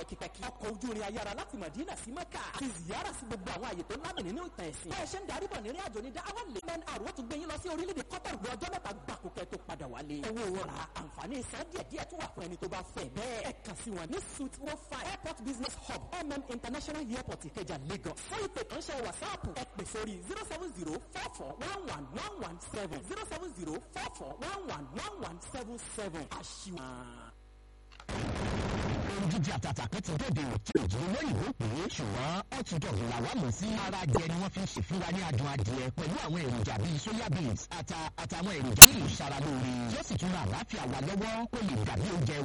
pẹ́kipẹ́kí ọkọ̀ ojú irin ayára láti Madina sí Mẹ́kà àti ziyara sí gbogbo àwọn àyè tó lámì nínú ìtàn ẹ̀sìn bẹ́ẹ̀ ṣe ń darí bọ̀ nírìn àjò ní dáwọ́ lè mẹ́n àrùn tó gbé yín lọ sí orílẹ̀-èdè Qatar lu ọjọ́ mẹ́ta gbàkú kẹ́ tó padà wálé owó ra àǹfààní san díẹ̀díẹ̀ tún wà fún ẹni tó bá fẹ́ bẹ́ẹ̀ ẹ kàn sí wọn ní suit one five airport business hub mm international airport Ìkẹjà Lagos fún ìpè kánṣẹ́ wàsáàpù ẹ pè sórí zero seven zero four four one one one one seven zero seven zero four four one one one one seven seven àṣìwọ̀n ohun jíjẹ àtàtà kan ti dòde tí òjò olóyìnbó pè é ṣùgbọ́n ọ̀túndọ̀ làwa mọ̀ sí ara jẹ ni wọ́n fi ń ṣe fún wa ní adùn adìẹ pẹ̀lú àwọn èròjà bíi soya beans ata àtàwọn èròjà tí ìṣara lóore yóò sì tún ra àlàáfíà wa lọ́wọ́ kó lè dàbí oúnjẹ